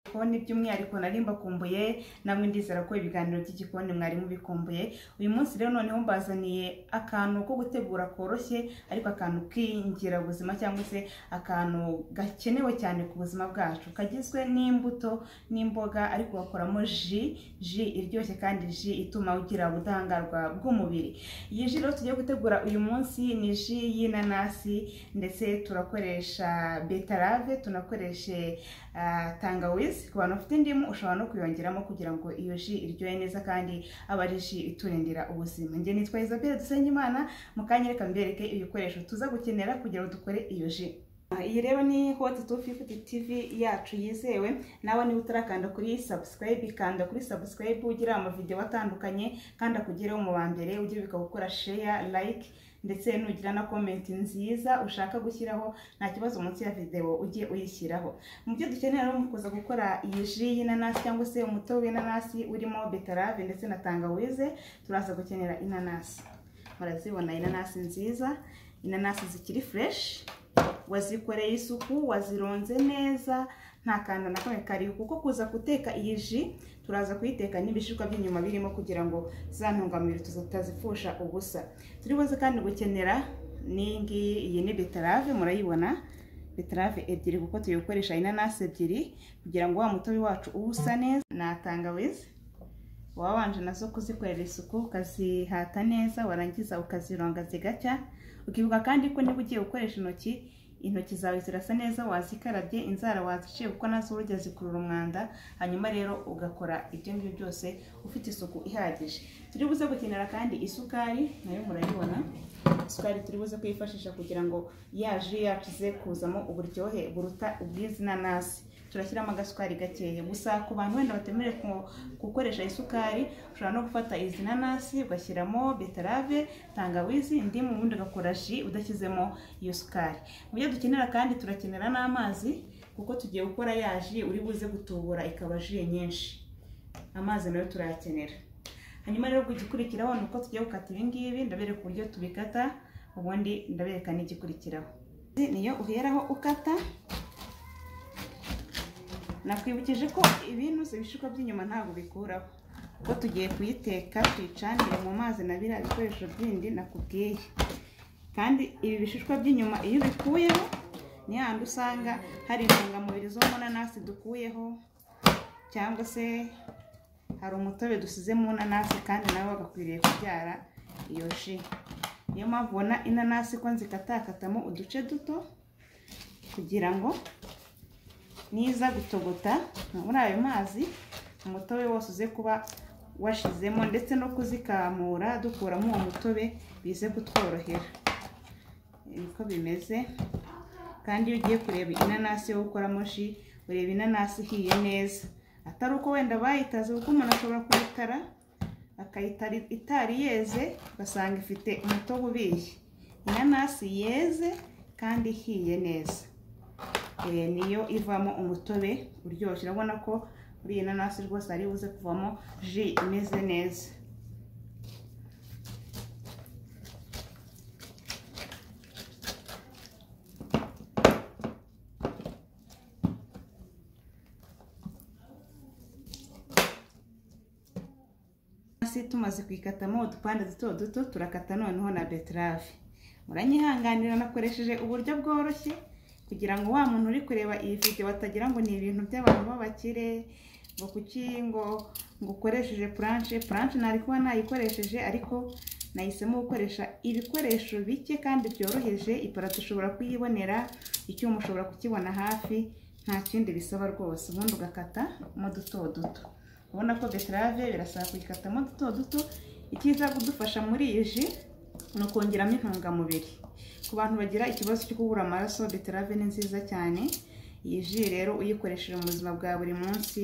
igikoni by'umwihariko nari mbakumbuye namwe ndizera ko ibiganiro by'igikoni mwari mubikumbuye uyu munsi rero noneho mbazaniye akantu ko gutegura koroshye ariko akantu k'ingirabuzima cyangwa se akantu gakenewe cyane ku buzima bwacu kagizwe n'imbuto n'imboga ariko gakoramo ji ji iryoshye kandi ji ituma ugira ubudahangarwa bw'umubiri iyi ji rero tugiye gutegura uyu munsi ni ji y'inanasi ndetse turakoresha betarave tunakoreshe ah, tangawizi ku bantu bafite indimu ushobora no kuyongeramo kugira ngo iyo ji iryohe neza kandi aba ari ji iturindira ubuzima njye nitwa Isabelle Dusengimana mu kanya reka mbereke ibikoresho tuza gukenera kugira ngo dukore iyo ji Ah, iyi rero ni hoti tu fifuti tivi yacu yizewe nawe niba utarakanda kuri sabusikarayibe kanda kuri sabusikarayibe ugira amavidewo atandukanye kandi akugereho mu ba mbere ugira bikagukora sheya layike ndetse nugira na komenti nziza ushaka gushyiraho nta kibazo munsi ya videwo ujye uyishyiraho mu byo dukenera rero mu kuza gukora iyi ji y'inanasi cyangwa se umutobe w'inanasi urimo betarave ndetse na tangawize turaza gukenera inanasi murazibona inanasi nziza inanasi zikiri fureshi wazikoreye isuku wazironze neza nta kantu na kamwe kariho kuko kuza guteka iyi ji turaza kuyiteka n'ibishishwa by'inyuma birimo kugira ngo za ntungamubiri tutazipfusha ubusa turi buze kandi gukenera n'iyi ngiyi iyi ni beterave murayibona beterave ebyiri kuko tuyikoresha inanasi ebyiri kugira ngo wa mutobe wacu uba usa neza na tangawizi waba wanje nazo kuzikorera isuku ukazihata neza warangiza ukazironga zigacya ukibuka kandi ko niba ugiye gukoresha intoki intoki zawe zirasa neza wazikarabye inzara waziciye kuko nazo urujya zikurura umwanda hanyuma rero ugakora ibyo ngibyo byose ufite isuku ihagije turi buze gukenera kandi isukari nayo murayibona isukari turi buze kuyifashisha kugira ngo ya ji yacu ize kuzamo uburyohe buruta ubw'izi nanasi turashyiramo agasukari gakeya gusa ku bantu wenda batemerewe gukoresha isukari ushobora no gufata izi nanasi ugashyiramo beterave tangawizi indimu ubundi ugakora ji udashyizemo iyo sukari mu byo dukenera kandi turakenera n'amazi kuko tugiye gukora ya ji uri buze gutubura ikaba ji nyinshi amazi nayo turayakenera hanyuma rero kugikurikiraho ni uko tugiye gukata ibi ngibi ndabereka uburyo tubikata ubundi ndabereka n'igikurikiraho niyo uheraho ukata nakwibukije ko ibintuze ibishishwa by'inyuma ntabwo bikuraho kuko tugiye kuyiteka tuyicanire mu mazi na biriya bikoresho bindi nakubwiye kandi ibi bishishwa by'inyuma iyo ubikuyeho ni handi usanga hari intungamubiri zo mu nanasi dukuyeho cyangwa se hari umutobe dusize mu nanasi kandi nawe bagakwiriye kubyara iyo ji niyo mpamvu ubona inanasi ko nzikatakatamo uduce duto kugira ngo niza gutogota muri ayo mazi umutobe wose uze kuba washizemo ndetse no kuzikamura dukuramo uwo mutobe bize kutworohera niko bimeze kandi iyo ugiye kureba inanasi yo gukoramo ji ureba inanasi ihiye neza atari uko wenda bayitaze kuko umuntu ashobora kuyitara akayitara itari yeze ugasanga ifite umutobe ubiye inanasi yeze kandi ihiye neza niyo ivamo umutobe uryoshye urabona ko muri iyi nanasi rwose ari buze kuvamo ji imeze neza tumaze kuyikatamo udupande duto duto turakata noneho na beterave muranyihanganira nakoresheje uburyo bworoshye kugira ngo wa muntu uri kureba iyi video batagira ngo ni ibintu by'abantu b'abakire ngo kuki ngo ngo ukoresheje puranshe puranshe ntari kuba nayikoresheje ariko nahisemo gukoresha ibikoresho bike kandi byoroheje iparato ushobora kuyibonera icyuma ushobora kukibona hafi nta kindi bisaba rwose ubundi ugakata mo duto duto ubona ko beterave birasaba kuyikatamo duto duto icyiza kudufasha muri iyi ji ni ukongeramo intungamubiri ku bantu bagira ikibazo cyo kubura amaraso beterave ni nziza cyane iyi ji rero uyikoresheje mu buzima bwa buri munsi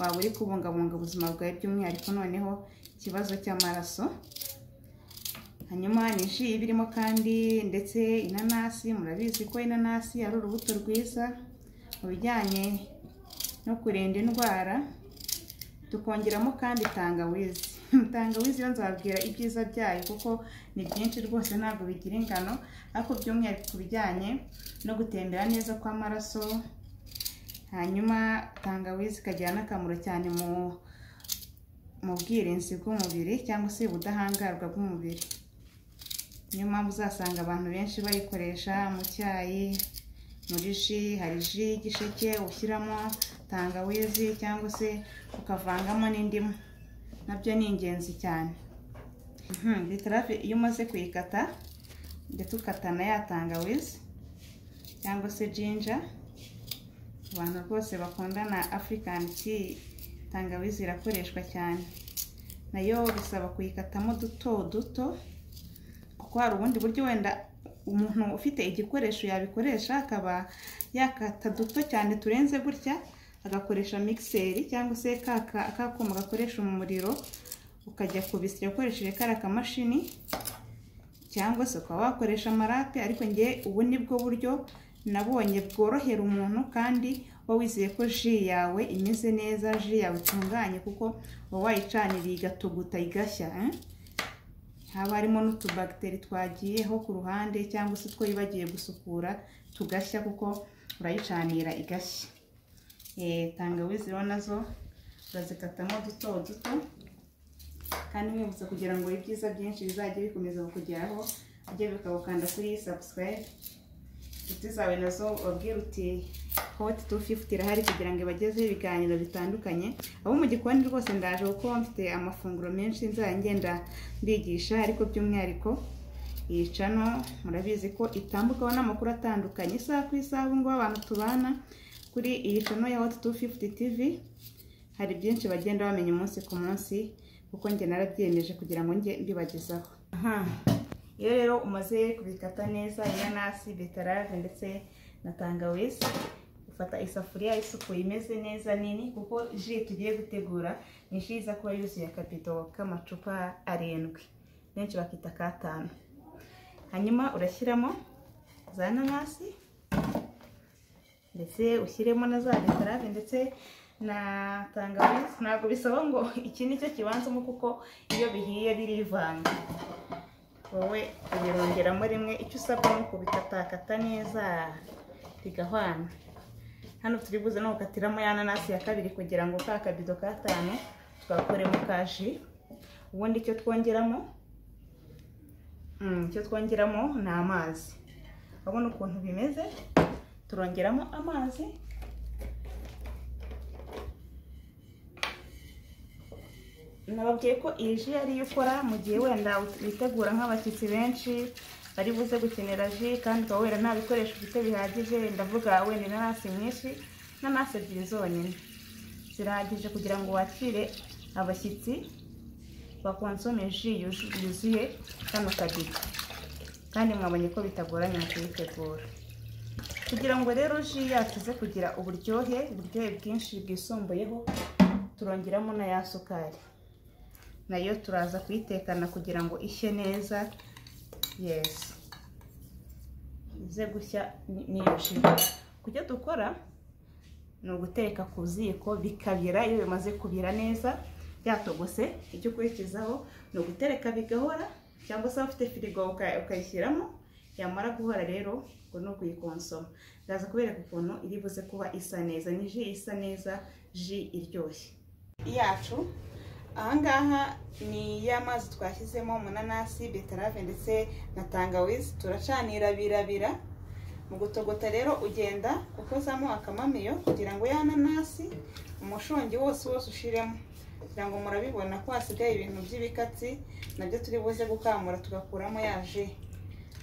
waba uri kubungabunga ubuzima bwawe by'umwihariko noneho ikibazo cy'amaraso hanyuma ni ji iba irimo kandi ndetse inanasi murabizi ko inanasi ari urubuto rwiza mu bijyanye no kurinda indwara tukongeramo kandi tangawizi tangawizi yo nzababwira ibyiza byayo kuko ni byinshi rwose ntabwo bigira ingano ariko by'umwihariko ku bijyanye no gutembera neza kw'amaraso hanyuma tangawizi ikagira n'akamaro cyane mu mu bwirinzi bw'umubiri cyangwa se ubudahangarwa bw'umubiri niyo mpamvu uzasanga abantu benshi bayikoresha mu cyayi muri ji hari ji y'igisheke ushyiramo tangawizi cyangwa se ukavangamo n'indimu nabyo ni ingenzi cyane Mhm, beterave iyo umaze kuyikata ndetse ukatana ya tangawizi cyangwa se jinja abantu rwose bakundana afurikani ti tangawizi irakoreshwa cyane nayo bisaba kuyikatamo duto duto kuko hari ubundi buryo wenda umuntu ufite igikoresho yabikoresha akaba yakata duto cyane turenze gutya agakoresha mixeri cyangwa se ka ka- kakuma gakoresha umuriro ukajya kubisya ukoresheje kariya kamashini cyangwa se ukaba wakoresha amarate ariko ngewe ubu ni bwo buryo nabonye bworohera umuntu kandi uba wizeye ko ji yawe imeze neza ji yawe itunganye kuko uba wayicaniriye igatuguta igashya eh? haba harimo n'utubagiteri twagiyeho ku ruhande cyangwa se two yibagiye gusukura tugashya kuko urayicanira igashya Eh, tangawizi rero nazo urazikatamo duto duto kandi mwibutsa kugira ngo ibyiza byinshi bizajye bikomeza kukugeraho ujye bikagukanda kuri subscribe inshuti zawe nazo wabwira uti hoti tu fifuti irahari kugira ngo ibagezeho ibiganiro bitandukanye abo mu gikoni rwose ndaje kuko mfite amafunguro menshi nzajya ngenda mbigisha ariko by'umwihariko iyi cano murabizi ko itambukaho n'amakuru atandukanye isaha ku isaha ubu ngubu abantu tubana kuri iyi cano ya hoti tu fifuti tivi hari byinshi bagenda bamenya umunsi ku munsi kuko njye narabyemeje kugira ngo njye mbibagezaho iyo rero umaze kubikata neza inanasi betarave ndetse na tangawizi ufata isafuriya isukuye imeze neza nini kuko ji tugiye gutegura ni ji iza kuba yuzuye akabido k'amacupa arindwi benshi bakita katanu hanyuma urashyiramo za nanasi ndetse ushyiremo na za beterave ndetse na tangawizi ntabwo bisaba ngo iki ni cyo kibanzamo kuko iyo bihiye birivanga wowe ubirungeramo rimwe icyo usabwa ni ukubikatakata neza bigahwana hano turi buze no gukatiramo ya nanasi ya kabiri kugira ngo ka kabido katanu twakoremo ka ji ubundi icyo twongeramo Mm, icyo twongeramo ni amazi urabona ukuntu bimeze turongeramo amazi nababwiye ko iyi ji ari iyo ukora mu gihe wenda witegura nk'abashyitsi benshi bari buze gukenera ji kandi ukaba wera nta bikoresho ufite bihagije ndavuga wenda inanasi nyinshi n'ananasi ebyiri zonyine zirahagije kugira ngo wakire abashyitsi bakonsome ji yuzu- yuzuye kano kabido kandi mwabonye ko bitagoranye mu kuyitegura kugira ngo rero ji yacu ize kugira uburyohe uburyohe bwinshi bwisumbuyeho turongeramo na ya sukari nayo turaza kuyitekana kugira ngo ishye neza yesi ize gushya ni- niyo ji kujya dukora ni uguteka ku ziko bikabira iyo bimaze kubira neza byatogose icyo ukurikizaho ni ugutereka bigahora cyangwa se waba ufite firigo uka- ukayishyiramo yamara guhora rero ubwo ni ukuyikonsoma ndaza kubereka ukuntu iri buze kuba isa neza ni ji isa neza ji iryoshye yacu ahangaha ni ya mazi twashyizemo mu nanasi beterave ndetse na tangawizi turacanira birabira mu gutogota rero ugenda ukozamo akamamiyo kugira ngo ya nanasi umushongi wose wose ushiremo kugira ngo murabibona ko hasigaye ibintu by'ibikatsi nabyo turi buze gukamura tugakuramo ya ji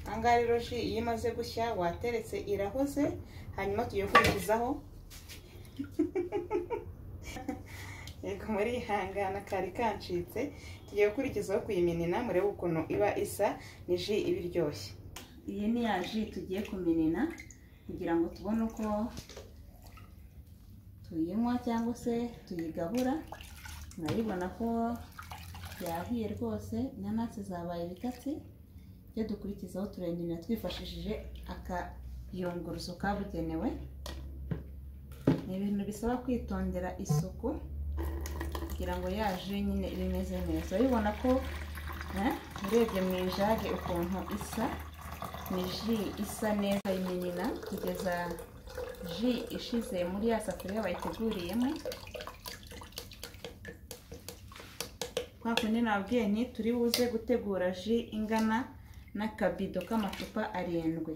ahangaha rero ji iyo imaze gushya wateretse irahoze hanyuma tugiye kurikizaho yego muri ihangana kari kancitse tugiye gukurikizaho kuyiminina murebe ukuntu iba isa ni ji iba iryoshye iyi ni ya ji tugiye kuminina kugira ngo tubone uko tuyinywa cyangwa se tuyigabura murayibona ko yahiye rwose inanasi zabaye ibikatsi ibyo dukurikizaho turengerera twifashishije akayunguruzo kabugenewe ni ibintu bisaba kwitondera isuku kugira ngo ya ji nyine ibe imeze neza urabibona ko eh, urebye mu ijage ukuntu isa ni ji isa neza y'iminina kugeza ji ishize muri ya safuriya bayiteguriyemo kwa kundi nabwiye nti turi buze gutegura ji ingana n'akabido k'amacupa arindwi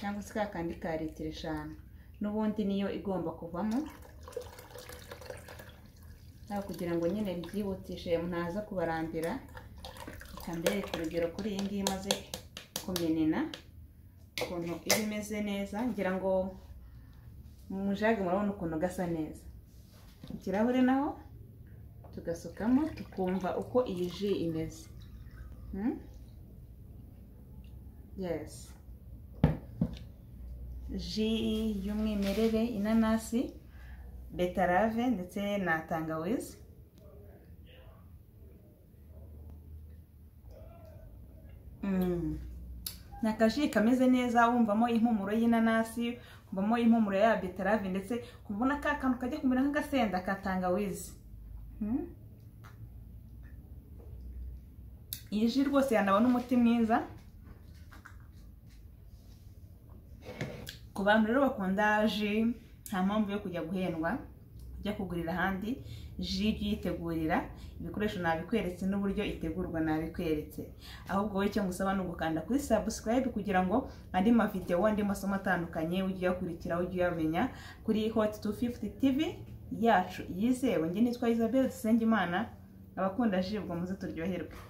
cyangwa se ka kandi ka litiro eshanu n'ubundi niyo igomba kuvamo haba kugira ngo nyine mbyihutishe ntaza kubarambira reka mbereke urugero kuri iyi ngiyi imaze kumenena ukuntu iba imeze neza ngira ngo mu jage murabona ukuntu gasa neza ikirahure naho tugasukamo tukumva uko iyi ji imeze yesi ji y'umwimerere inanasi betarave ndetse na tangawizi ni akaji kameze neza wumvamo impumuro y'inanasi wumvamo impumuro ya betarave ndetse kubona ka kantu kajya kumera nk'agasenda ka tangawizi iyi ji rwose yanaba n'umuti mwiza ku bantu rero bakunda ji nta mpamvu yo kujya guhendwa kujya kugurira ahandi ji jya uyitegurira ibikoresho nabikweretse n'uburyo itegurwa nabikweretse ahubwo wowe icyo ngusaba ni ugukanda kuri subscribe kugira ngo andi mavidewo andi masomo atandukanye ujye uyakurikira ujye uyamenya kuri hot 250 tv yacu yizewe njye nitwa isabelle dusengimana abakunda ji ubwo muze turyoherwe